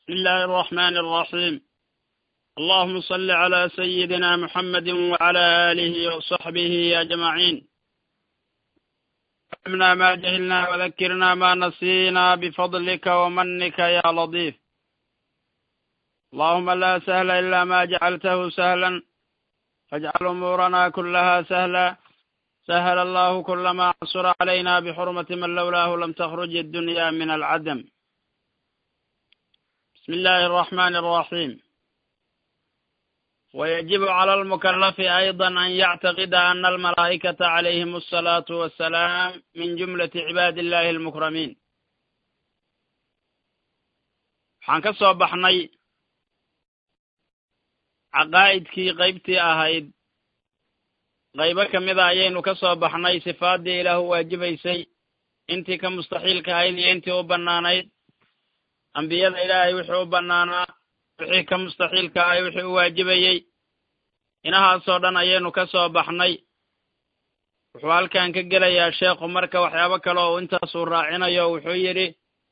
بسم الله الرحمن الرحيم اللهم صل على سيدنا محمد وعلى آله وصحبه أجمعين علمنا ما جهلنا وذكرنا ما نسينا بفضلك ومنك يا لطيف اللهم لا سهل إلا ما جعلته سهلا فاجعل أمورنا كلها سهلا سهل الله كل ما عصر علينا بحرمة من لولاه لم تخرج الدنيا من العدم بسم الله الرحمن الرحيم ويجب على المكلف أيضا أن يعتقد أن الملائكة عليهم الصلاة والسلام من جملة عباد الله المكرمين waxaan ka soo baxnay caqaa'idkii qaybtii ahayd qaybo ka mida ayaynu ka soo baxnay sifaaddii ilaahu waajibaysay intii ka mustaxiilka ahayd iyo intii u bannaanayd ambiyada ilaahay wixii u bannaanaa wixii ka mustaxiilka ahay wixii u waajibayey inahaasoo dhan ayaynu ka soo baxnay wuxuu halkan ka gelayaa sheekhu marka waxyaabo kale oo intaasuu raacinayo wuxuu yidhi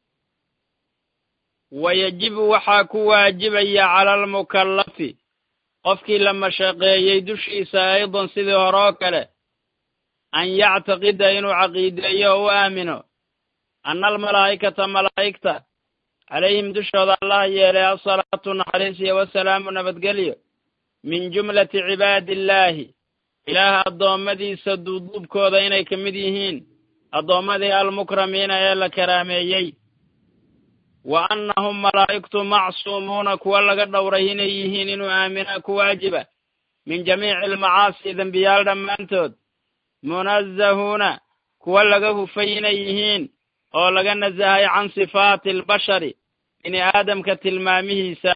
wayajibu waxaa ku waajibaya cala almukallafi qofkii la mashaqeeyey dushiisa aydan sidii hore oo kale an yactaqida inuu caqiideeyo oo u aamino anna almalaa'ikata malaa'igta calayhim dushooda allah yeelay asalaatu naxariis iyo wasalaamu nabadgelyo min jumlati cibaadi illaahi ilaah addoommadiisa duuduubkooda inay ka mid yihiin addoommadii almukramiina ee la karaameeyey wa annahum malaa'igtu macsuumuuna kuwa laga dhowray inay yihiin inuu aaminaa ku waajiba min jamiici almacaasi dembiyaal dhammaantood munazahuuna kuwa laga hufay inay yihiin oo laga nasahay can sifaati albashari bini aadamka tilmaamihiisa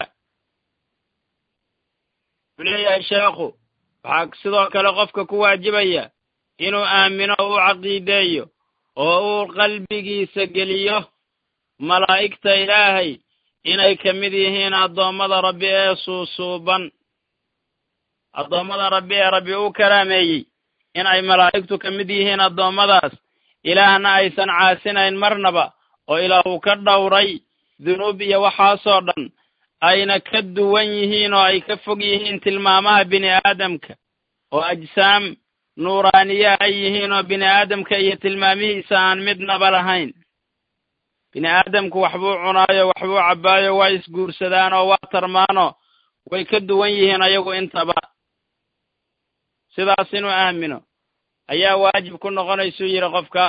wuxuu leeyahay sheekhu waxaa sidoo kale qofka ku waajibaya inuu aamino o u caqiideeyo oo uu qalbigiisa geliyo malaa'igta ilaahay inay ka mid yihiin addoommada rabbi ee suusuuban addoommada rabbi ee rabbi uu karaameeyey in ay malaa'igtu ka mid yihiin addoommadaas ilaahna aysan caasinayn marnaba oo ilaahuu ka dhowray dunuub iyo waxaasoo dhan ayna ka duwan yihiin oo ay ka fog yihiin tilmaamaha bini aadamka oo ajsaam nuuraaniya ay yihiin oo bini aadamka iyo tilmaamihiisa aan midnaba lahayn bini aadamku waxbuu cunaayo waxbuu cabbaayo waa isguursadaan oo waa tarmaanoo way ka duwan yihiin ayagu intaba sidaas inuu aamino ayaa waajib ku noqonaysuu yidhi qofka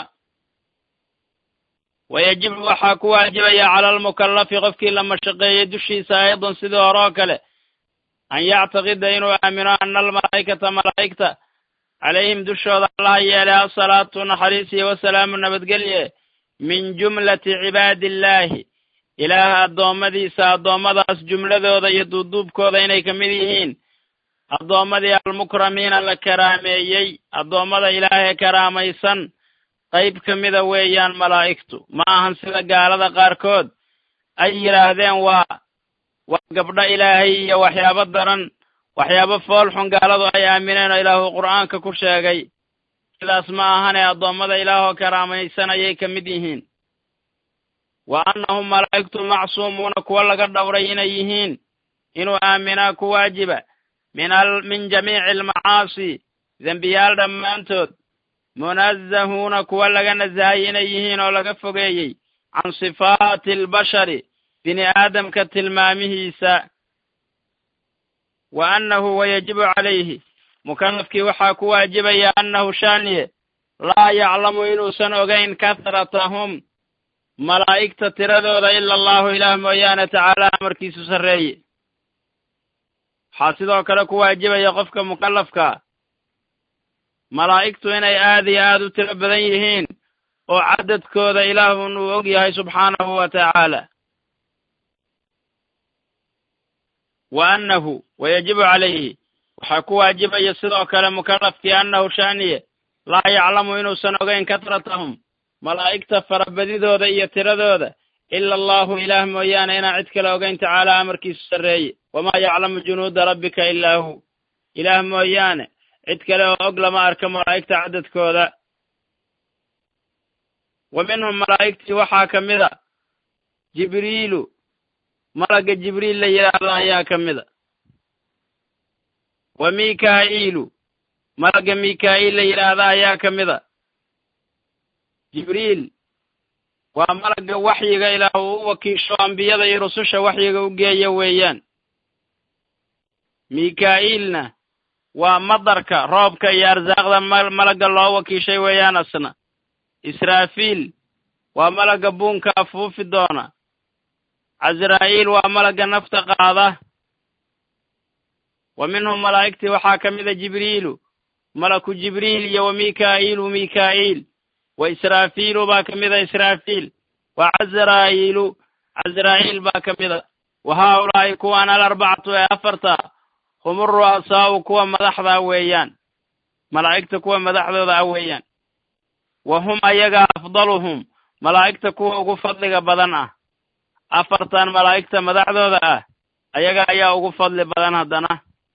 wayajibu waxaa ku waajibaya cala almukallafi qofkii la mashaqeeyey dushiisa aydan sidii hore oo kale an yactaqida inuu aamino anna almalaa'ikata malaa'igta calayhim dushooda allaha yeelay asalaatu naxariis iyo wasalaamu nabadgelye min jumlati cibaadi illaahi ilaah addoommadiisa addoommadaas jumladooda iyo duuduubkooda inay ka mid yihiin addoommadii almukramiina la karaameeyey addoommada ilaahee karaamaysan qayb ka mida weeyaan malaa'igtu ma ahan sida gaalada qaarkood ay yidhaahdeen waa waa gabdho ilaahay iyo waxyaabo daran waxyaabo foolxun gaaladu ay aamineen oo ilaahu qur'aanka ku sheegay sidaas ma ahane addoommada ilaahoo karaamaysan ayay ka mid yihiin wa annahum malaa'igtu macsuumuuna kuwa laga dhowray inay yihiin inuu aaminaa ku waajiba min al min jamiici almacaasi dembiyaal dhammaantood munazahuuna kuwa laga nasahay inay yihiin oo laga fogeeyey can sifaati albashari bini aadamka tilmaamihiisa wa annahu wayajibu calayhi mukallafkii waxaa ku waajibaya annahu shaaniye laa yaclamu inuusan ogayn kahratahum malaa'igta tiradooda ila allahu ilaah mooyaane tacaala amarkiisu sarreeye waxaa sidoo kale ku waajibaya qofka mukallafkaa malaa'igtu inay aad iyo aad u tiro badan yihiin oo cadadkooda ilaahun uu og yahay subxaanahu wa tacaala wa annahu wayajibu calayhi waxaa ku waajibaya sidoo kale mukallafkii annahu shaaniye laa yaclamu inuusan ogayn katratahum malaa'igta farabadidooda iyo tiradooda ila allahu ilaah mooyaane inaan cid kale ogayn tacaala amarkiisu sarreeye wamaa yaclamu junuuda rabbika ilaa hu ilaah mooyaane cid kale oo og lama arka malaa'igta cadadkooda wa minhum malaa'igtii waxaa ka mid a jibriilu malagga jibriil la yidhaahdo ayaa ka mida wa mikaa'iilu malagga mikaa'iil la yidhaahda ayaa ka mida jibriil waa malagga waxyiga ilaah uu u wakiisho ambiyada iyo rususha waxyiga u geeya weeyaan mikaa'iilna waa madarka roobka iyo arsaaqda malagga loo wakiishay weeyaan asna israafiil waa malagga buunka afuufi doona casraa'iil waa malagga nafta qaada wa minhum malaa'igtii waxaa ka mida jibriilu malaku jibriil iyo wa mikaa'iilu mikaa'iil wa israafiilu baa ka mida israafiil wa casraa'iilu casraa'iil baa ka mida wa haaulaa'i kuwaan alarbacatu ee afarta hum uru'asaa'u kuwa madaxda weeyaan malaa'igta kuwa madaxdooda ah weeyaan wa hum ayaga afdaluhum malaa'igta kuwa ugu fadliga badan ah afartan malaa'igta madaxdooda ah ayaga ayaa ugu fadli badan haddana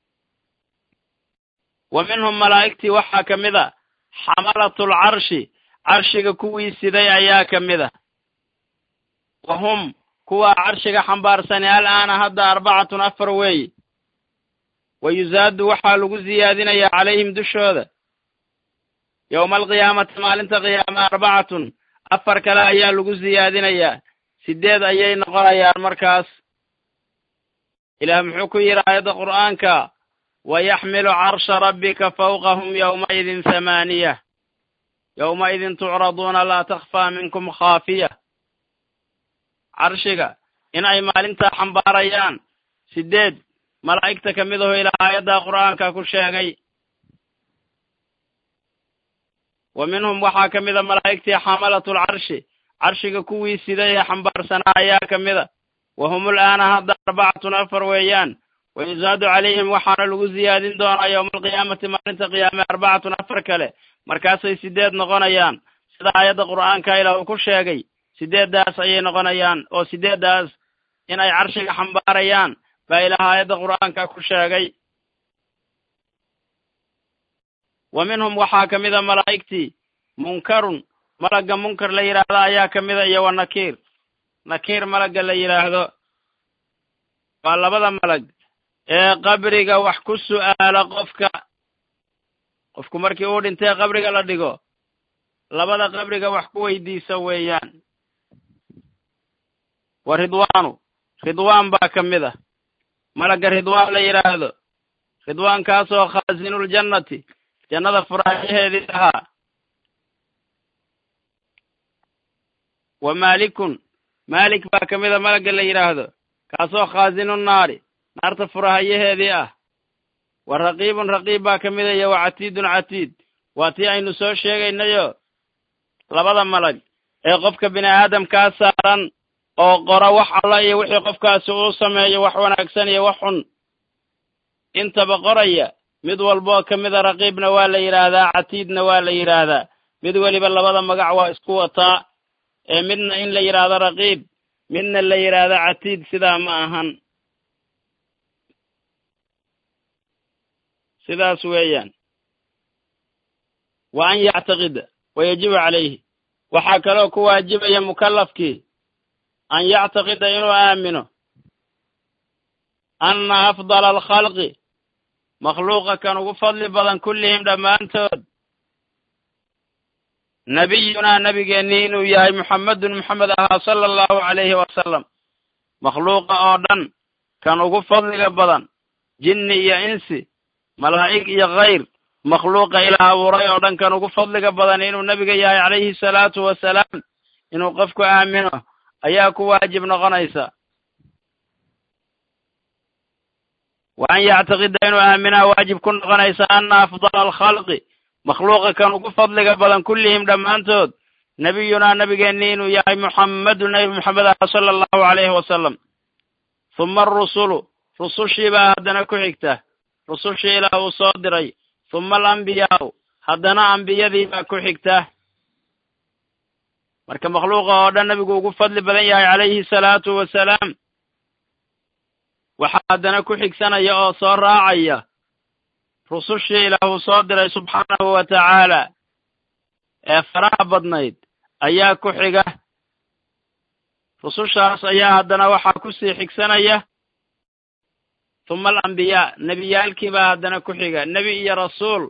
wa minhum malaa'igtii waxaa ka mid a xamalatul carshi carshiga kuwii siday ayaa ka mid a wa hum kuwa carshiga xambaarsani al'aana hadda arbacatun afar weeye wa yusaadu waxaa lagu siyaadinayaa calayhim dushooda yowma alqiyaamati maalinta qiyaama arbacatun afar kale ayaa lagu siyaadinayaa sideed ayay noqonayaan markaas ilaah muxuu ku yidhi aayadda qur'aanka wayaxmilu carsha rabbika fawqahum yowmaidin hamaaniya yowmaidin tucraduuna laa takhfaa minkum khaafiya carshiga in ay maalintaa xambaarayaan sideed malaa'igta ka mid aho ilaa aayadda qur'aanka ku sheegay wa minhum waxaa ka mida malaa'igtii xamalatul carshi carshiga kuwii siday ee xambaarsanaa ayaa ka mida wa hum ul'aana hadda arbacatun afar weeyaan wa yusaadu calayhim waxaana lagu siyaadin doonaa yowma alqiyaamati maalinta qiyaame arbacatun afar kale markaasay sideed noqonayaan sida aayadda qur'aanka ilaah uu ku sheegay sideeddaas ayay noqonayaan oo sideeddaas in ay carshiga xambaarayaan baa ilaah aayadda qur'aanka ku sheegay wa minhum waxaa ka mida malaa'igtii munkarun malagga munkar la yidhaahdo ayaa ka mida iyo wa nakiir nakiir malagga la yidhaahdo waa labada malag ee qabriga wax ku su'aala qofka qofku markii uu dhintay qabriga la dhigo labada qabriga wax ku weydiisa weeyaan wa ridwaanu ridwaan baa ka mid ah malagga ridwaan la yidhaahdo ridwaankaasoo khaazinuljannati jannada furaayaheedii ahaa wa maalikun maalik baa ka mida malagga la yidhaahdo kaasoo khaasinu naari naarta furahayaheedii ah wa raqiibun raqiib baa ka mida iyo wa catiidun catiid waa tii aynu soo sheegaynayo labada malag ee qofka bini aadamkaa saaran oo qora wax alla iyo wixii qofkaasi uu sameeyo wax wanaagsan iyo wax xun intaba qoraya mid walboo ka mida raqiibna waa la yidhaahdaa catiidna waa la yidhaahdaa mid weliba labada magac waa isku wataa ee midna in la yidhaahdo raqiib midna la yidhaahdo catiid sidaa ma ahan sidaas weeyaan wa an yactaqida wa yajibu calayhi waxaa kaloo ku waajibaya mukallafkii an yactaqida inuu aamino anna afdala alkhalqi makhluuqa kan ugu fadli badan kullihim dhammaantood nabiyunaa nabigeennii inuu yahay muxammedun moxamed ahaa sala allahu calayhi wasalam makhluuqa oo dhan kan ugu fadliga badan jinni iyo insi malaa'ig iyo khayr makhluuqa ilaah abuuray oo dhan kan ugu fadliga badan inuu nebiga yahay calayhi salaatu wasalaam inuu qofku aamino ayaa ku waajib noqonaysa wa an yactaqida inuu aaminaa waajib ku noqonaysa anna afdala alkhalqi makhluuqa kan ugu fadliga badan kullihim dhammaantood nebiyunaa nebigeennii inuu yahay muxammedun nebi moxamed ah sala allahu calayhi wasalam huma arusulu rusushii baa haddana ku xigta rusushii ilaah uu soo diray huma alambiyaau haddana ambiyadii baa ku xigta marka makhluuqa oo dhan nebigu ugu fadli badan yahay calayhi salaatu wasalaam waxaa haddana ku xigsanaya oo soo raacaya rusushii ilaah uu soo diray subxaanahu wa tacaala ee faraha badnayd ayaa ku xiga rusushaas ayaa haddana waxaa kusii xigsanaya huma alambiyaa nebiyaalkiibaa haddana ku xiga nebi iyo rasuul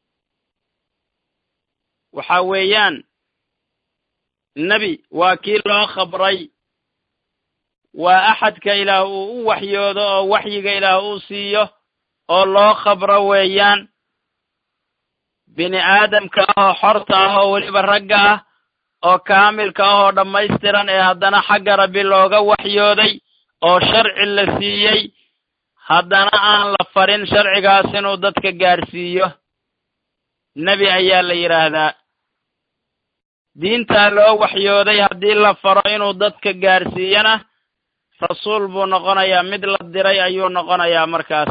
waxa weeyaan nebi waa kii loo khabray waa axadka ilaah uu u waxyoodo oo waxyiga ilaah uu siiyo oo loo khabro weeyaan bini aadamka ah oo xorta ah oo weliba ragga ah oo kaamilka ah oo dhammaystiran ee haddana xagga rabbi looga waxyooday oo sharci la siiyey haddana aan la farin sharcigaas inuu dadka gaarsiiyo nebi ayaa la yidhaahdaa diintaa loo waxyooday haddii la faro inuu dadka gaarsiiyana rasuul buu noqonayaa mid la diray ayuu noqonayaa markaas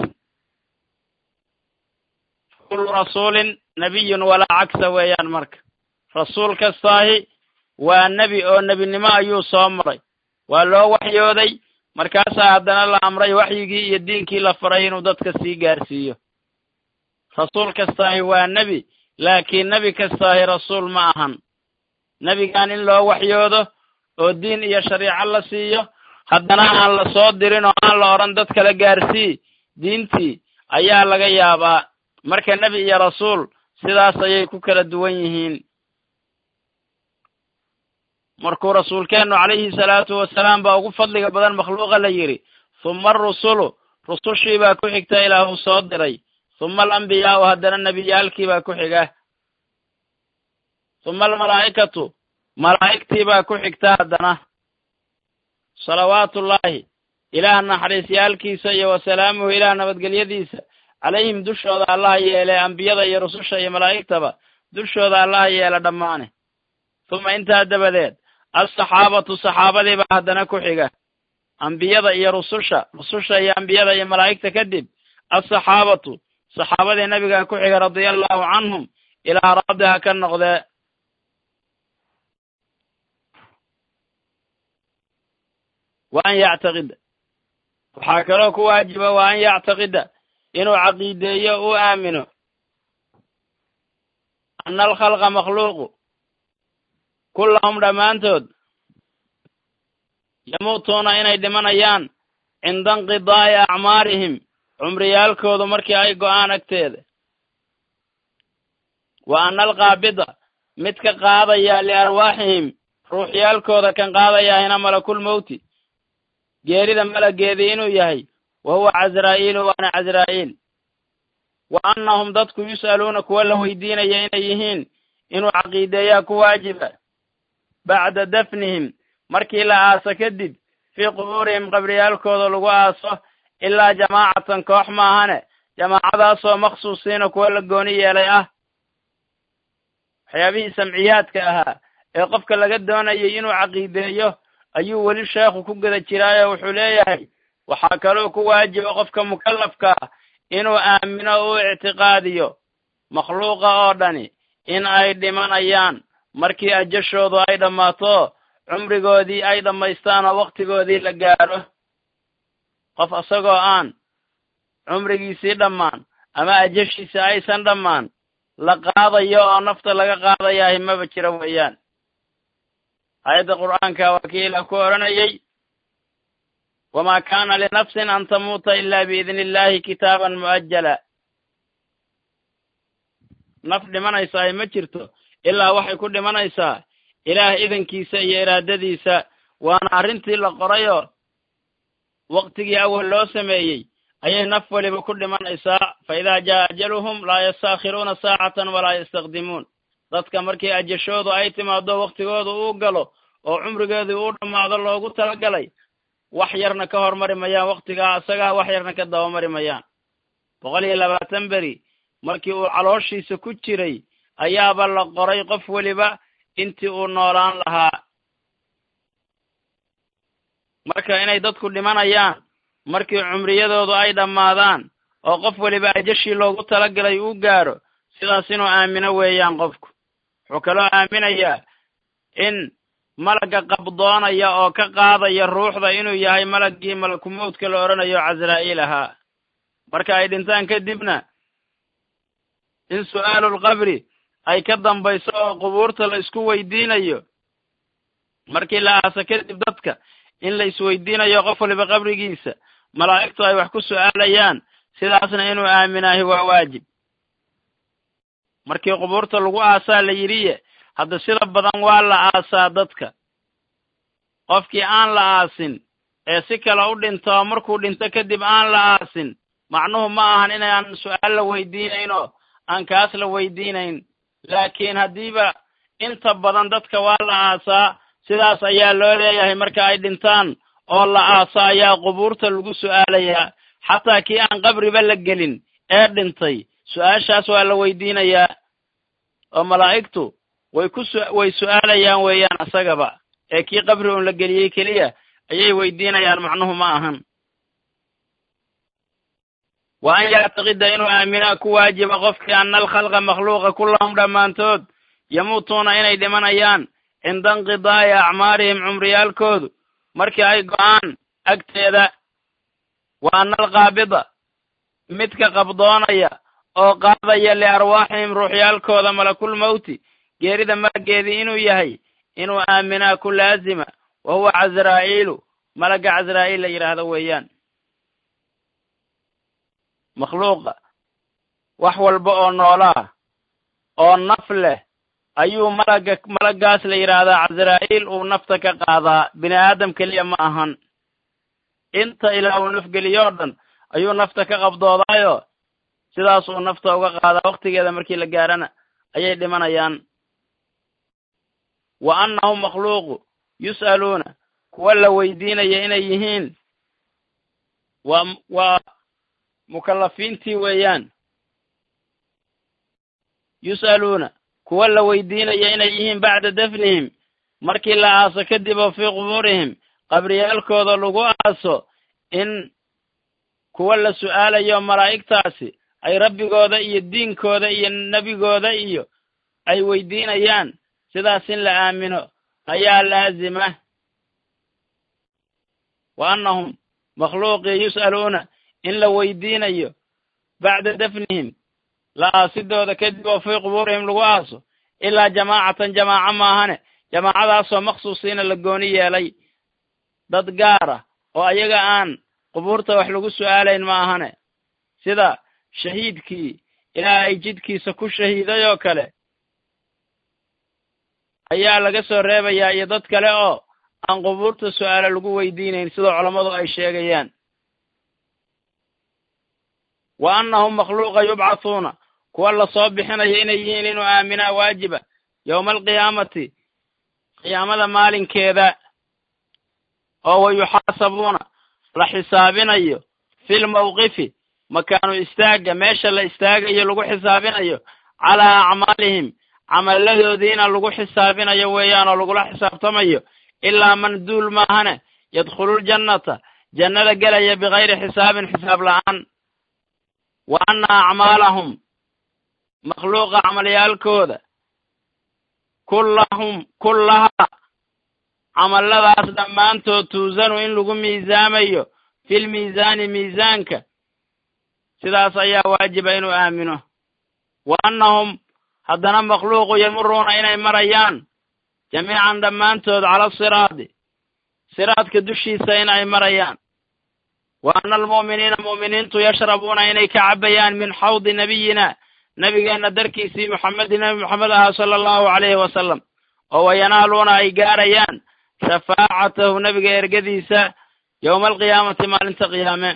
kullu rasuulin nebiyun walaa cagsa weeyaan marka rasuul kastaahi waa nebi oo nebinimo ayuu soo maray waa loo waxyooday markaasaa haddana la amray waxyigii iyo diinkii la faray inuu dadka sii gaarsiiyo rasuul kastaahi waa nebi laakiin nebi kastaahi rasuul ma ahan nebigan in loo waxyoodo oo diin iyo shariico la siiyo haddana aan la soo dirin oo aan la odhan dad kala gaarsii diintii ayaa laga yaabaa marka nebi iyo rasuul sidaas ayay ku kala duwan yihiin markuu rasuulkeennu calayhi salaatu wasalaam baa ugu fadliga badan makhluuqa la yidhi huma arusulu rusushii baa ku xigta ilaah uu soo diray huma alambiyaa'u haddana nebiyaalkii baa ku xiga huma almalaa'ikatu malaa'igtii baa ku xigta haddana salawaatullaahi ilaah naxariisyaalkiisa iyo wasalaamuhu ilaah nabadgelyadiisa calayhim dushooda allaha yeele ambiyada iyo rususha iyo malaa'igtaba dushooda allaha yeela dhammaane huma intaa dabadeed alsaxaabatu saxaabadiibaa haddana ku xiga ambiyada iyo rususha rususha iyo ambiyada iyo malaa'igta kadib alsaxaabatu saxaabadii nabigaa ku xiga radia allahu canhum ilaa raadiha ka noqdee wa an yactaqida waxaa kaloo ku waajiba wa an yactaqida inuu caqiideeyo u aamino ana alkhalqa makhluuqu kullahum dhammaantood yamuutuuna inay dhimanayaan cinda inqidaa'i acmaarihim cumriyaalkoodu markii ay go'aan agteeda wa ana alqaabida mid ka qaadaya liarwaaxihim ruuxyaalkooda kan qaadayahina malakulmowti geerida malageedii inuu yahay wa huwa casraa'iilu waana casraa'iil wa annahum dadku yus'aluuna kuwa la weydiinaya inay yihiin inuu caqiideeyaa ku waajiba bacda dafnihim markii la aaso kadib fii qubuurihim qabriyaalkooda lagu aaso ilaa jamaacatan koox maahane jamaacadaasoo makhsuusiina kuwa la gooni yeelay ah waxyaabihii samciyaadka ahaa ee qofka laga doonayay inuu caqiideeyo ayuu weli sheekhu ku guda jiraayo wuxuu leeyahay waxaa kaloo ku waajiba qofka mukallafka ah inuu aamino u ictiqaadiyo makhluuqa oo dhani in ay dhimanayaan markii ajashoodu ay dhammaato cumrigoodii ay dhammaystaan oo wakhtigoodii la gaadho qof isagoo aan cumrigiisii dhammaan ama ajashiisa aysan dhammaan la qaadayo oo nafta laga qaadayaa maba jira weeyaan aayadda qur'aanka waa kii ilah ku odhanayay wamaa kaana linafsin an tamuuta ila biidni illahi kitaaban mu'ajala naf dhimanaysaa ma jirto ilaa waxay ku dhimanaysaa ilaah idankiisa iyo iraadadiisa waana arrintii la qorayoo waktigii awal loo sameeyey ayay naf weliba ku dhimanaysaa fa idaa jaa ajaluhum laa yastaakhiruuna saacatan walaa yastaqdimuun dadka markii ajashoodu ay timaado waktigoodu uu galo oo cumrigeedii uu dhammaado loogu talagalay wax yarna ka hormari mayaan waktigaa isagaa wax yarna ka dabamari mayaan boqol iyo labaatan beri markii uu calooshiisa ku jiray ayaaba la qoray qof weliba intii uu noolaan lahaa marka inay dadku dhimanayaan markii cumriyadoodu ay dhammaadaan oo qof weliba ajashii loogu talagalay uu gaadho sidaas inuu aamino weeyaan qofku wuxuu kaloo aaminayaa in malagga qabdoonaya oo ka qaadaya ruuxda inuu yahay malaggii malakumowdka la odhanayo casraa'iil ahaa marka ay dhintaan kadibna in su'aalulqabri ay ka dambayso oo qubuurta la isku weydiinayo markii la aasa kadib dadka in la isweydiinayo qof waliba qabrigiisa malaa'igtu ay wax ku su'aalayaan sidaasna inuu aaminaahi waa waajib markii qubuurta lagu aasaa la yidhiye hadda sida badan waa la aasaa dadka qofkii aan la aasin ee si kale u dhinto markuu dhinto kadib aan la aasin macnuhu ma ahan inaan su'aal la weydiinaynoo aan kaas la weydiinayn laakiin haddiiba inta badan dadka waa la aasaa sidaas ayaa loo leeyahay marka ay dhintaan oo la aasa ayaa qubuurta lagu su'aalayaa xataa kii aan qabriba la gelin ee dhintay su-aashaas waa la weydiinayaa oo malaa'igtu way ku su way su'aalayaan weeyaan isagaba ee kii qabri uun la geliyey keliya ayay weydiinayaan macnuhu ma ahan wa an yactaqida inuu aaminaa ku waajiba qofkii ana alkhalqa makhluuqa kullahum dhammaantood yamuutuuna inay dhimanayaan cinda inqidaa'i acmaarihim cumriyaalkoodu markii ay go'aan agteeda wa ana alqaabida midka qabdoonaya oo qaadaya liarwaaxihim ruuxyaalkooda malakul mawti geerida malageedii inuu yahay inuu aaminaa ku laazima wa huwa casraa'iilu malagga casraa'iil la yidhaahdo weeyaan makhluuqa wax walba oo noolaa oo naf leh ayuu malagga malaggaas la yidhaahdaa casraa'iil uu nafta ka qaadaa bini aadam keliya ma ahan inta ilaa uu nafgeliyoo dhan ayuu nafta ka qabdoodaayo sidaas uu nafta uga qaadaa wakhtigeeda markii la gaarana ayay dhimanayaan wa annahum makhluuqu yus'aluuna kuwa la weydiinaya inay yihiin waa waa mukallafiintii weeyaan yus'aluuna kuwa la weydiinaya inay yihiin bacda dafnihim markii la aaso kadib oo fii qubuurihim qabriyaalkooda lagu aaso in kuwa la su'aalayo malaa'igtaasi ay rabbigooda iyo diinkooda iyo nebigooda iyo ay weydiinayaan sidaas in la aamino ayaa laazima wa annahum makhluuqii yus'aluuna in la weydiinayo bacda dafnihim la aasidooda kadib oo fii qubuurihim lagu aaso ilaa jamaacatan jamaaco maahane jamaacadaasoo makhsuusiina la gooni yeelay dad gaar ah oo ayaga aan qubuurta wax lagu su'aalayn ma ahane sida shahiidkii ilaahay jidkiisa ku shahiiday oo kale ayaa laga soo reebayaa iyo dad kale oo aan qubuurta su'aalo lagu weydiinayn sida culammadu ay sheegayaan wa annahum makhluuqa yubcathuuna kuwa lasoo bixinayo inay yihiin inuu aaminaa waajiba yowma alqiyaamati qiyaamada maalinkeeda oo wa yuxaasabuuna la xisaabinayo fil mawqifi makaanu istaagga meesha la istaagayo lagu xisaabinayo calaa acmaalihim camalladoodiina lagu xisaabinayo weeyaan oo lagula xisaabtamayo ilaa man duul maahane yadkhululjannata jannada gelaya bikayri xisaabin xisaab la'aan wa anna acmaalahum makhluuqa camalyaalkooda kullahum kullahaa camalladaas dhammaantood tuusanu in lagu miisaamayo fil miisaani miisaanka sidaas ayaa waajiba inuu aamino wa annahum haddana makhluuqu yamuruuna inay marayaan jamiican dhammaantood cala asiraadi siraadka dushiisa in ay marayaan wa anna almu'miniina mu'miniintu yashrabuuna inay ka cabbayaan min xawdi nabiyina nebigeenna darkiisii moxamedi nebi moxamed ahaa sala allahu calayhi wasalam oo wayanaaluuna ay gaarayaan shafaacatahu nebiga ergadiisa yowma alqiyaamati maalinta qiyaame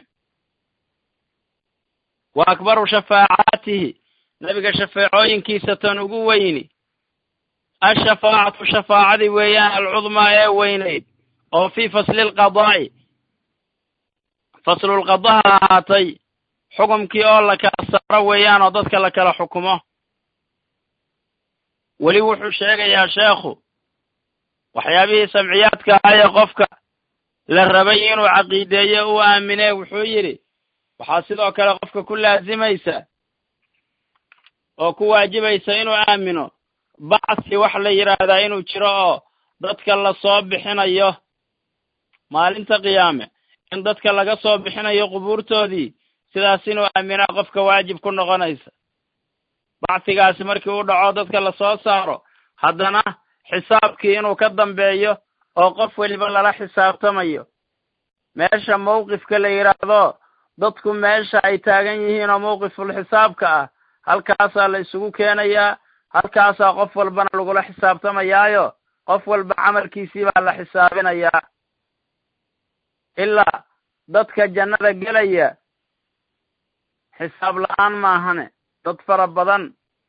wa akbaru shafaacaatihi nebiga shafeecooyinkiisa tan ugu weyni ashafaacatu shafaacadii weeyaan alcudmaa ee weynayd oo fii fasli lqadaa'i faslulqadaha ahaatay xukumkii oo la kala saaro weeyaan oo dadka la kala xukumo weli wuxuu sheegayaa sheekhu waxyaabihii samciyaadka ahaa ee qofka la rabay inuu caqiideeyo uu aamine wuxuu yidhi waxaa sidoo kale qofka ku laazimaysa oo ku waajibaysa inuu aamino bacsi wax la yidhaahdaa inuu jiro oo dadka lasoo bixinayo maalinta qiyaame in dadka laga soo bixinayo qubuurtoodii sidaas inuu aaminaa qofka waajib ku noqonaysa bacsigaasi markii uu dhaco dadka lasoo saaro haddana xisaabkii inuu ka dambeeyo oo qof weliba lala xisaabtamayo meesha mawqifka la yidhaahdo dadku meesha ay taagan yihiin oo mawqiful xisaabka ah halkaasaa la isugu keenayaa halkaasaa qof walbana lagula xisaabtamayaayo qof walba camalkiisii baa la xisaabinayaa ilaa dadka jannada gelaya xisaab la-aan maahane dad fara badan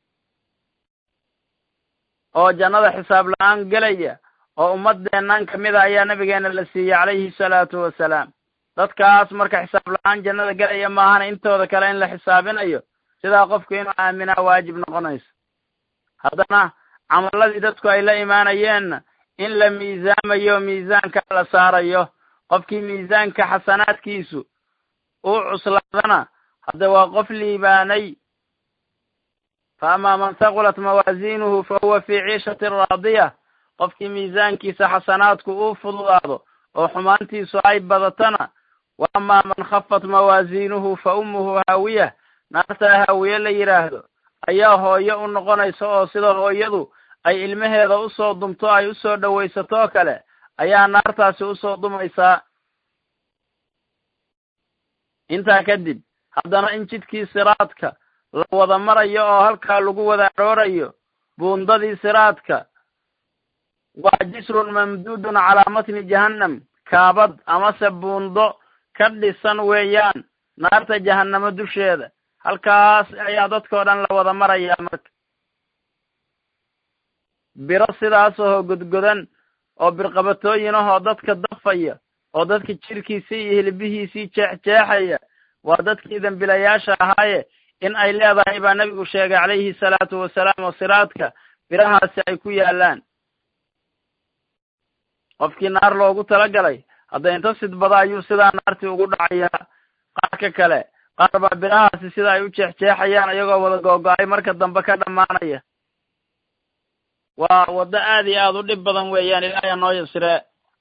oo jannada xisaab la-aan gelaya oo ummaddeennan kamid a ayaa nabigeena la siiyey calayhi salaatu wasalaam dadkaas marka xisaab la-aan jannada gelaya maahane intooda kale in la xisaabinayo sidaa qofku inuu aaminaa waajib noqonayso haddana camaladii dadku ay la imaanayeenna in la miisaamayo miisaanka la saarayo qofkii miisaanka xasanaadkiisu uu cuslaadana hadda waa qof liibaanay fa amaa man haqulat mawaasiinuhu fa huwa fii ciishatin raadiya qofkii miisaankiisa xasanaadku uu fududaado oo xumaantiisu ay badatana wa amaa man khafat mawaasiinuhu fa ummuhu haawiyah naartaa haawiye la yidhaahdo ayaa hooyo u noqonaysa oo sida hooyadu ay ilmaheeda usoo dumto ay usoo dhowaysatoo kale ayaa naartaasi usoo dumaysaa intaa kadib haddana in jidkii siraadka la wada marayo oo halkaa lagu wada aroorayo buundadii siraadka waa jisrun mamduudun calaa matni jahannam kaabad amase buundo ka dhisan weeyaan naarta jahannamo dusheeda halkaas ayaa dadkao dhan la wada marayaa marka biro sidaas oo godgodan oo birqabatooyin ahoo dadka dafaya oo dadka jirkiisii iyo hilbihiisii jeexjeexaya waa dadkii dembilayaasha ahaaye in ay leedahay baa nebigu sheegay calayhi salaatu wasalaam oo siraadka birahaasi ay ku yaalaan qofkii naar loogu talagalay hadda inta sidbada ayuu sidaa naartii ugu dhacayaa qaarka kale qaar baa birahaasi sida ay u jeexjeexayaan iyagoo wada googo-ay marka dambe ka dhammaanaya waa waddo aad iyo aad u dhib badan weeyaan ilaahay noo yasree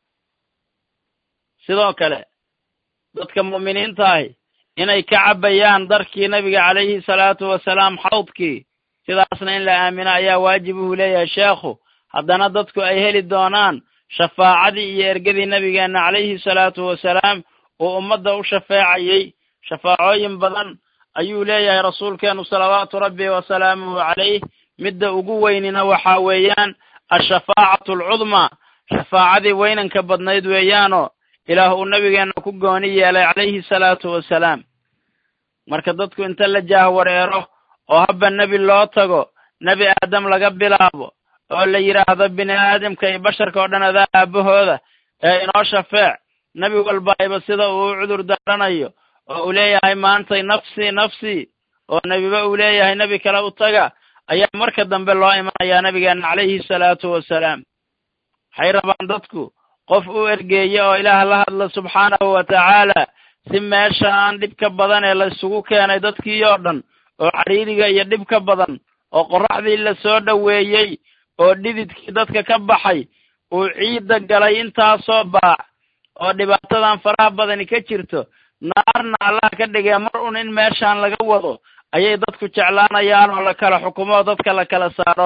sidoo kale dadka mu'miniinta ahi inay ka cabbayaan darkii nabiga calayhi salaatu wasalaam xawdkii sidaasna in la aamino ayaa waajib uhu leeyahay sheekhu haddana dadku ay heli doonaan shafaacadii iyo ergadii nabigeenna calayhi salaatu wasalaam uu ummadda u shafeecayey shafaacooyin badan ayuu leeyahay rasuulkeenu salawaatu rabbi wasalaamuhu calayh midda ugu weynina waxaa weeyaan ashafaacatu alcudmaa shafaacadii weynanka badnayd weeyaanoo ilaah uu nabigeenna ku gooni yeelay calayhi salaatu wasalaam marka dadku inta la jaahwareero oo habba nebi loo tago nebi aadam laga bilaabo oo la yidhaahdo bini aadamka iyo basharka oo dhan adaa aabahooda ee inoo shafeec nebi walba ayba sida uu u cudur daaranayo oo uu leeyahay maantay nafsii nafsii oo nebiba uu leeyahay nebi kale u taga ayaa marka dambe loo imanayaa nabigeena calayhi salaatu wasalaam waxay rabaan dadku qof u ergeeye oo ilaah la hadla subxaanahu wa tacaala si meeshaan dhibka badan ee la isugu keenay dadkii oo dhan oo cadhiiriga iyo dhibka badan oo qorraxdii la soo dhoweeyey oo dhididkii dadka ka baxay uu ciidda galay intaasoo baac oo dhibaatadan faraha badani ka jirto naarna allaha ka dhigee mar un in meeshaan laga wado ayay dadku jeclaanayaan oo la kala xukumo oo dadka la kala saaro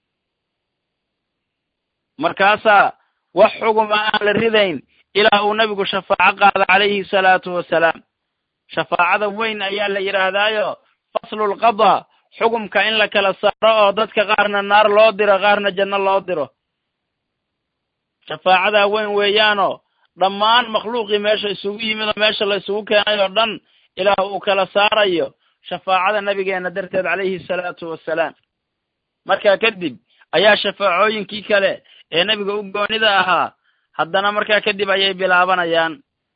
markaasaa wax xuguma aan la ridayn ilaa uu nebigu shafaaco qaada calayhi salaatu wasalaam shafaacada weyn ayaa la yidhaahdaayo faslulqadaa xugumka in la kala saaro oo dadka qaarna naar loo diro qaarna janno loo diro shafaacadaa weyn weeyaanoo dhammaan makhluuqii meesha isugu yimid oo meesha la isugu keenay oo dhan ilaah uu kala saarayo shafaacada nabigeena darteed calayhi salaatu wasalaam markaa kadib ayaa shafaacooyinkii kale ee nebiga u goonida ahaa haddana markaa kadib ayay bilaabanayaan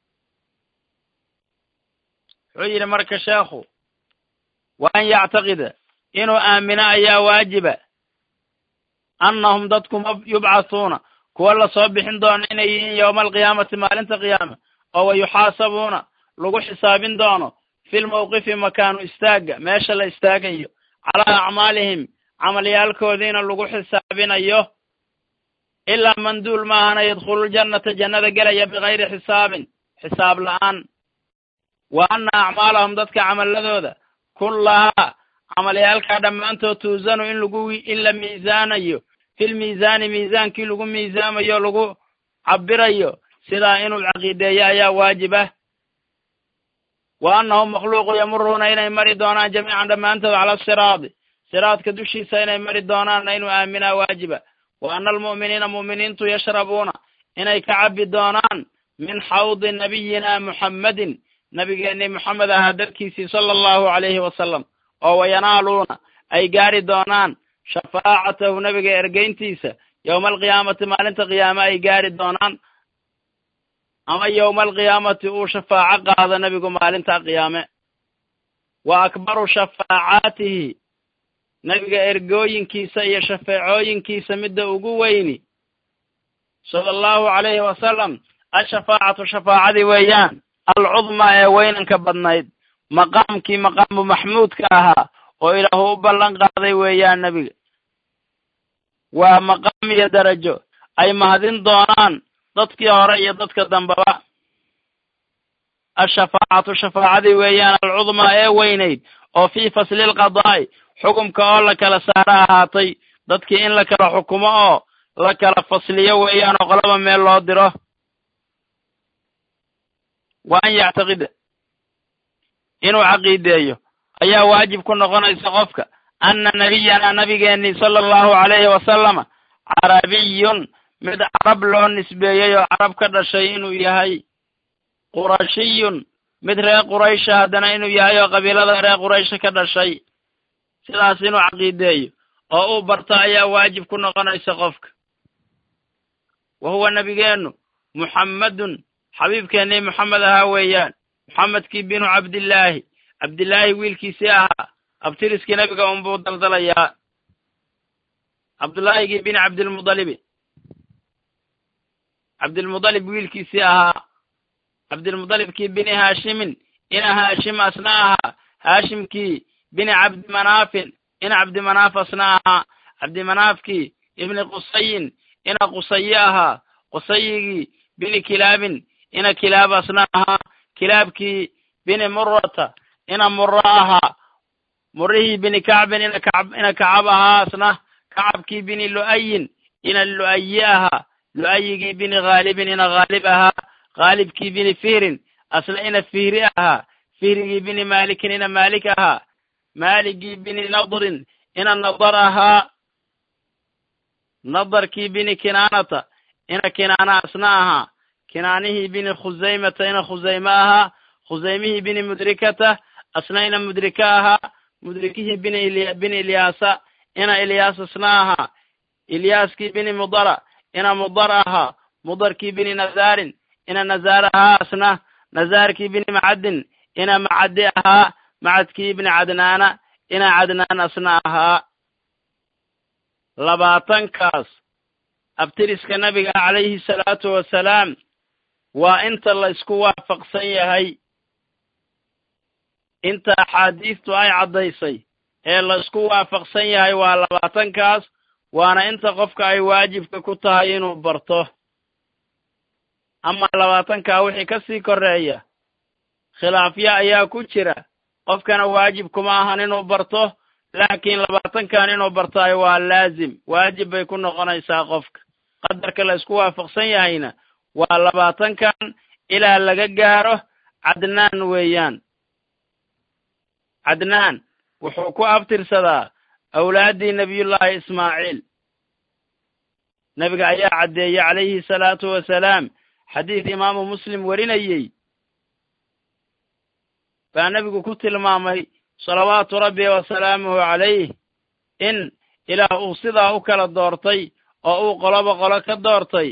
wuxuu yidhi marka sheekhu wa an yactaqida inuu aamino ayaa waajiba annahum dadku yubcathuuna kuwa lasoo bixin doono inay yihiin yowma alqiyaamati maalinta qiyaama oo wa yuxaasabuuna lagu xisaabin doono fi lmawqifi makaanu istaagga meesha la istaagayo calaa acmaalihim camalyaalkoodiina lagu xisaabinayo ilaa man duul maahana yadkhululjannata jannada gelaya bikayri xisaabin xisaab la'aan wa anna acmaalahum dadka camaladooda kullahaa camalyaalkaa dhammaantood tuusanu in lagu in la miisaanayo fil miisaani miisaankii lagu miisaamayo lagu cabirayo sidaa inuu caqiideeyo ayaa waajib ah wa annahum makhluuqu yamuruuna inay mari doonaan jamiican dhammaantood cala asiraadi siraadka dushiisa inay mari doonaanna inuu aaminaa waajiba wa ana almu'miniina mu'miniintu yashrabuuna inay ka cabbi doonaan min xawdi nabiyina muxammadin nabigeennii moxamed ahaa darkiisii sala allahu calayhi wasalam oo wayanaaluuna ay gaari doonaan shafaacatahu nebiga ergeyntiisa yowma alqiyaamati maalinta qiyaame ay gaari doonaan ama yowma alqiyaamati uu shafaaco qaado nebigu maalinta qiyaame wa akbaru shafaacaatihi nebiga ergooyinkiisa iyo shafeecooyinkiisa midda ugu weyni sala allahu calayhi wasalam ashafaacatu shafaacadii weeyaan alcudmaa ee weynanka badnayd maqaamkii maqaamu maxmuudka ahaa oo ilaahu u ballan qaaday weeyaan nebiga waa maqaam iyo darajo ay mahadin doonaan dadkii hore iyo dadka dambeba ashafaacatu shafaacadii weeyaan alcudmaa ee weynayd oo fii fasli lqadaa'i xukumka oo la kala saaro ahaatay dadkii in la kala xukumo oo la kala fasliyo weeyaan oo qolaba meel loo diro wa an yactaqida inuu caqiideeyo ayaa waajib ku noqonaysa qofka anna nabiyana nabigeennii sala allahu calayhi wasalama carabiyun mid carab loo nisbeeyey oo carab ka dhashay inuu yahay qurashiyun mid reer quraysha haddana inuu yahay oo qabiilada reer quraysha ka dhashay sidaas inuu caqiideeyo oo uu barto ayaa waajib ku noqonaysa qofka wa huwa nebigeennu muxammadun xabiibkeennii moxamed ahaa weeyaan moxamedkii binu cabdillaahi cabdillaahi wiilkiisii ahaa abtiriskii nebiga unbuu daldalayaa cabdullaahigii bini cabdilmudalibi cabdilmudalib wiilkiisii ahaa cabdilmudalibkii bini haashimin ina haashim asna ahaa haashimkii bini cabdimanaafin ina cabdimanaaf asna ahaa cabdimanaafkii ibni qusayin ina qusayi ahaa qusayigii bini kilaabin ina kilaab asna ahaa kilaabkii bini murata ina muro ahaa murihii bini kacbin ina kacab ina kacab ahaa asna kacabkii bini lu'ayin ina lu'ayi ahaa lu'ayigii bini khaalibin ina khaalib ahaa khaalibkii bini fihrin asna ina fihri ahaa fihrigii bini maalikin ina maalik ahaa maaligii bini nadrin ina nadar ahaa nadarkii bini kinaanata ina kinaana asna ahaa kinaanihii bini khusaymata ina khusayme ahaa khusaymihii bini mudrikata asna ina mudrika ahaa mudrikihii bini il bini ilyaasa ina ilyaas asna ahaa ilyaaskii bini mudara ina mudar ahaa mudarkii bini nazaarin ina nazaar ahaa asna nazaarkii bini macadin ina macadi ahaa macadkii ibni cadnaana ina cadnaan asna ahaa labaatankaas abtiriska nabiga calayhi salaatu wasalaam waa inta la isku waafaqsan yahay inta axaadiistu ay caddaysay ee la isku waafaqsan yahay waa labaatankaas waana inta qofka ay waajibka ku tahay inuu barto ama labaatankaa wixii ka sii koreeya khilaafyo ayaa ku jira qofkana waajib kuma ahan inuu barto laakiin labaatankan inuu bartaayo waa laazim waajib bay ku noqonaysaa qofka qadarka la isku waafaqsan yahayna waa labaatankan ilaa laga gaaro cadnaan weeyaan cadnaan wuxuu ku abtirsadaa awlaaddii nebiyullaahi ismaaciil nebiga ayaa caddeeyey calayhi salaatu wasalaam xadiis imaamu muslim warinayey baa nebigu ku tilmaamay salawaatu rabbi wasalaamuhu calayh in ilaah uu sidaa u kala doortay oo uu qoloba qolo ka doortay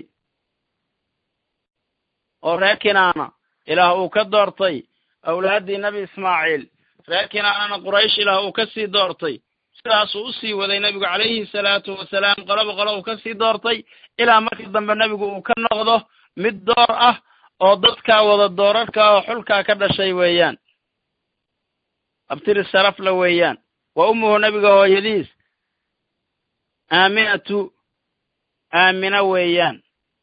oo reer kinaana ilaah uu ka doortay awlaaddii nebi ismaaciil reer kinaanana quraysh ilaah uu ka sii doortay sidaasuu u sii waday nebigu calayhi salaatu wasalaam qoloba qolo uu ka sii doortay ilaa markii dambe nebigu uu ka noqdo mid door ah oo dadkaa wada doorarka oo xulkaa ka dhashay weeyaan abtiri sarafla weeyaan wa ummuhu nebiga hooyadiis aaminatu aamina weeyaan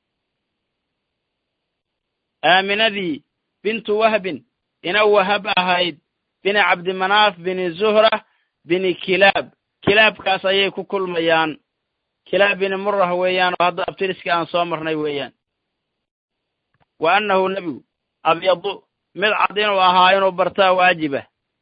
aaminadii bintu wahbin ina wahab ahayd bini cabdimanaaf bini zuhra bini kilaab kilaabkaas ayay ku kulmayaan kilaab bini murah weeyaan oo hadda abtiriskii aan soo marnay weeyaan wa annahu nebigu abyadu mid cad inuu ahaa inuu bartaa waajiba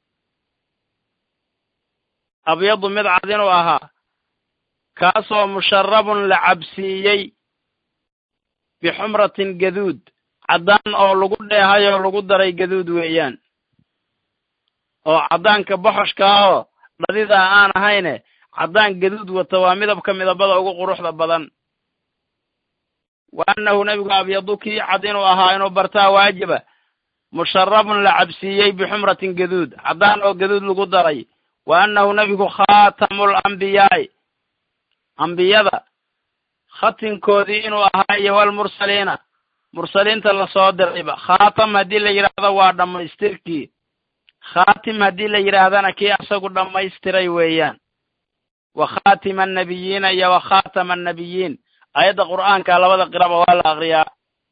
abyadu mid cad inuu ahaa kaasoo musharabun la cabsiiyey bixumratin gaduud caddaan oo lagu dheehay oo lagu daray gaduud weeyaan oo caddaanka boxoshka ahoo dhadidaa aan ahayne caddaan gaduud wata waa midabka midabada ugu quruxda badan wa annahu nebigu abyadu kii cad inuu ahaa inuu bartaa waajiba musharabun la cabsiiyey bixumratin gaduud caddaan oo gaduud lagu daray wa annahu nebigu khaatamul ambiyaa'i ambiyada khatinkoodii inuu ahaa iyo walmursaliina mursaliinta lasoo dirayba khaatam haddii la yidhaahdo waa dhammaystirkii khaatim haddii la yidhaahdana kii asagu dhammaystiray weeyaan wa khaatima annabiyiina iyo wa khaatama annabiyiin aayadda qur'aanka labada qiraba waa la akriyaa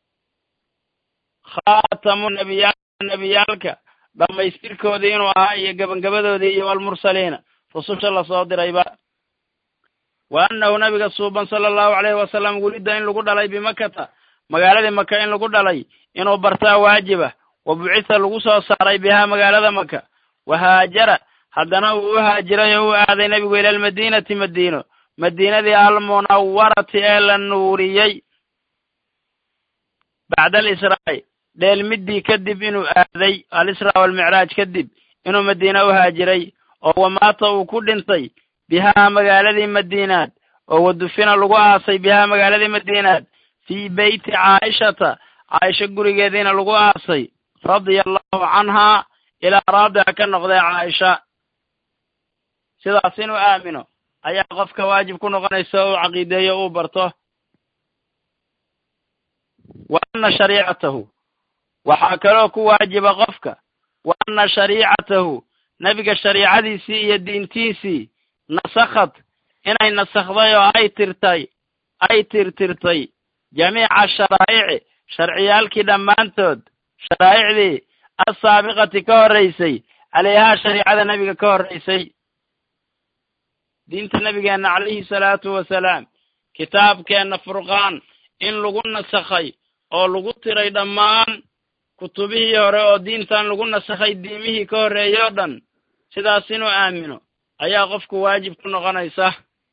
khaatamu nabiyaal nebiyaalka dhammaystirkoodii inuu ahaa iyo gebangebadoodii iyo walmursaliina rususha lasoo dirayba wa annahu nabiga suuban sala allahu alayhi wasalam welidda in lagu dhalay bimakata magaaladii maka in lagu dhalay inuu bartaa waajiba wa bucitha lagu soo saaray bihaa magaalada maka wa haajara haddana uu u haajiray oo u aaday nebigu ila almadiinati madiino madiinadii almunawarati ee la nuuriyey bacda alisraa'i dheelmiddii kadib inuu aaday alisraa walmicraaj kadib inuu madiina u haajiray oo wamaata uu ku dhintay bihaa magaaladii madiinaad oo wadufina lagu aasay bihaa magaaladii madiinaad fii beyti caaishata caaisha gurigeediina lagu aasay radia allahu canhaa ilaa raadica ka noqday caaisha sidaas inuu aamino ayaa qofka waajib ku noqonaysa uu caqiideeyo uu barto wa anna shariicatahu waxaa kaloo ku waajiba qofka wa anna shariicatahu nebiga shariicadiisii iyo diintiisii nasakhad inay nasakhday oo ay tirtay ay tirtirtay jamiica sharaa'ici sharciyaalkii dhammaantood sharaa'icdii assaabiqati ka horraysay calayhaa shariicada nebiga ka horraysay diinta nebigeenna calayhi salaatu wasalaam kitaabkeenna furqaan in lagu nasakhay oo lagu tiray dhammaan kutubihii hore oo diintan lagu nasakhay diimihii ka horreeyey oo dhan sidaas inuu aamino ayaa qofku waajib ku noqonaysa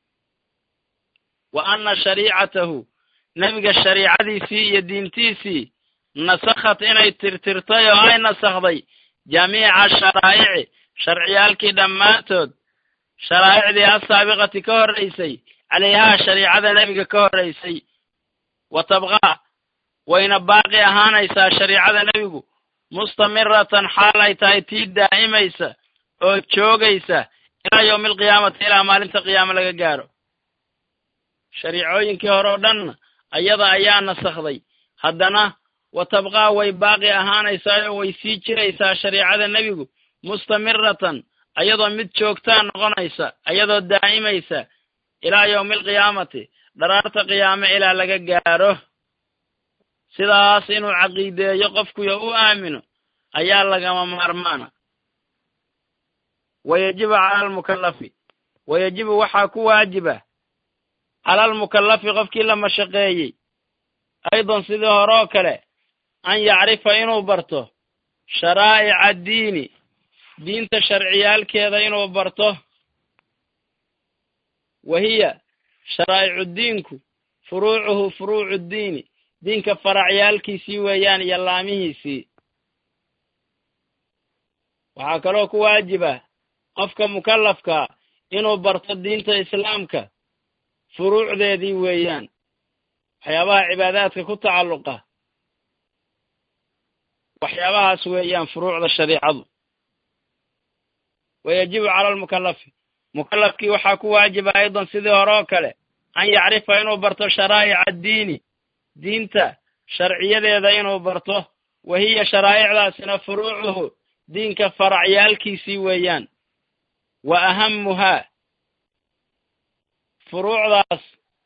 wa anna shariicatahu nebiga shariicadiisii iyo diintiisii nasakhat inay tirtirtay oo ay nasakhday jamiica sharaa'ici sharciyaalkii dhammaantood sharaa'icdii assaabiqati ka horraysay calayhaa shariicada nebiga ka horraysay wa tabqaa wayna baaqi ahaanaysaa shariicada nebigu mustamiratan xaal ay tahay tii daa'imaysa oo joogaysa ilaa yowmi alqiyaamati ilaa maalinta qiyaamo laga gaaro shariicooyinkii hore oo dhanna ayada ayaa nasakhday haddana wa tabqaa way baaqi ahaanaysaa oo way sii jiraysaa shariicada nebigu mustamiratan ayadoo mid joogtaa noqonaysa ayadoo daa'imaysa ilaa yowmi alqiyaamati dharaarta qiyaame ilaa laga gaaro sidaas inuu caqiideeyo qofkuyo u aamino ayaa lagama maarmaana wayajibu cala almukallafi wayajibu waxaa ku waajiba cala almukallafi qofkii la mashaqeeyey aydan sidii hore oo kale an yacrifa inuu barto sharaa'ica addiini diinta sharciyaalkeeda inuu barto wa hiya sharaa'icu diinku furuucuhu furuucu ddiini diinka faracyaalkiisii weeyaan iyo laamihiisii waxaa kaloo ku waajiba qofka mukallafkaa inuu barto diinta islaamka furuucdeedii weeyaan waxyaabaha cibaadaadka ku tacalluqa waxyaabahaas weeyaan furuucda shariicadu wayajibu cala almukallafi mukallafkii waxaa ku waajiba aydan sidii hore oo kale an yacrifa inuu barto sharaa'ica addiini diinta sharciyadeeda inuu barto wa hiya sharaa'icdaasina furuucuhu diinka faracyaalkiisii weeyaan wa ahamuhaa furuucdaas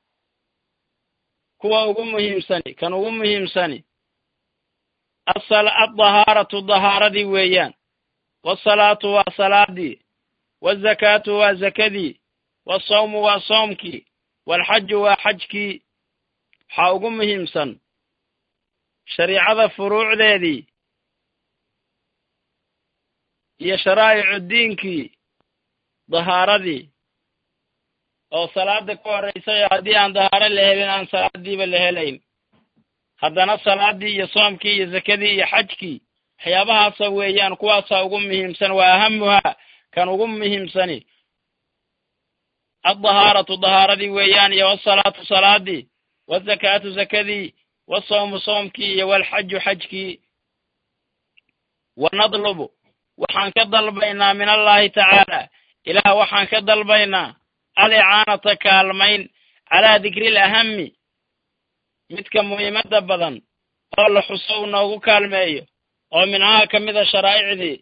kuwa ugu muhiimsani kan ugu muhiimsani addahaaratu dahaaradii weeyaan waasalaatu waa salaadii waazakaatu waa zakadii waasawmu waa soomkii waalxaju waa xajkii waxaa ugu muhiimsan shariicada furuucdeedii iyo sharaa'icu diinkii dahaaradii oo salaada ka horraysay haddii aan dahaaro la helin aan salaadiiba la helayn haddana salaadii iyo soomkii iyo zakadii iyo xajkii waxyaabahaasa weeyaan kuwaasaa ugu muhiimsan waa ahamuhaa kan ugu muhiimsani addahaaratu dahaaradii weeyaan iyo wasalaatu salaadii wazakaatu zakadii wasawmu soomkii iyo walxaju xajkii wanadlubu waxaan ka dalbaynaa min allahi tacaala ilaah waxaan ka dalbaynaa alicaanata kaalmayn calaa dikri alahami midka muhiimadda badan oo la xuso uu noogu kaalmeeyo oo mincaha ka mida sharaa'icdii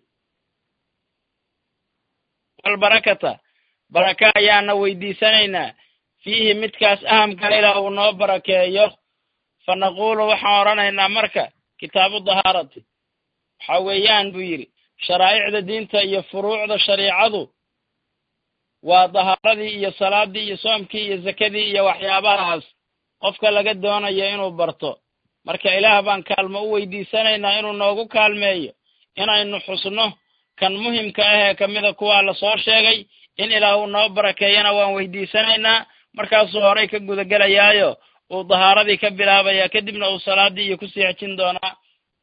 walbarakata baraka ayaana weydiisanaynaa fiihi midkaas ahamka ilaah uu noo barakeeyo fa naquulu waxaan odhanaynaa marka kitaabu dahaarati waxa weeyaan buu yidhi sharaa'icda diinta iyo furuucda shariicadu waa dahaaradii iyo salaadii iyo soomkii iyo zakadii iyo waxyaabahaas qofka laga doonayo inuu barto marka ilaah baan kaalmo u weydiisanaynaa inuu noogu kaalmeeyo inaynu xusno kan muhimka ah ee kamida kuwaa lasoo sheegay in ilaah uu noo barakeeyana waan weydiisanaynaa markaasuu horay ka gudagelayaayo uu dahaaradii ka bilaabaya kadibna uu salaadii iyo kusii xejin doonaa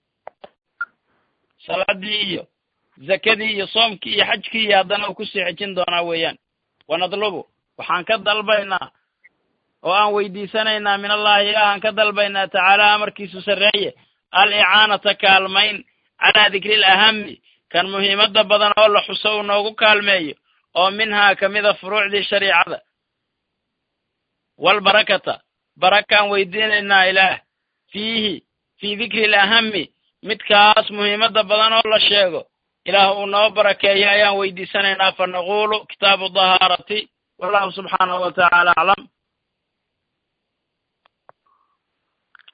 salaadii iyo zakadii iyo soomkii iyo xajkii iyo haddana uu kusii xejin doonaa weeyaan wanadlubu waxaan ka dalbaynaa oo aan weydiisanaynaa min allahi ilaahaan ka dalbaynaa tacaala amarkiisu sarreeye al icaanata kaalmayn calaa dikri alahami kan muhiimadda badan oo la xuso uu noogu kaalmeeyo oo minhaa kamida furuucdii shariicada walbarakata barakaan weydiinaynaa ilaah fiihi fii dikri alahami midkaas muhiimadda badan oo la sheego ilaah uu noo barakeeyo ayaan weydiisanaynaa fa naquulu kitaabu dahaarati wallahu subxaanahu wa tacaala aclam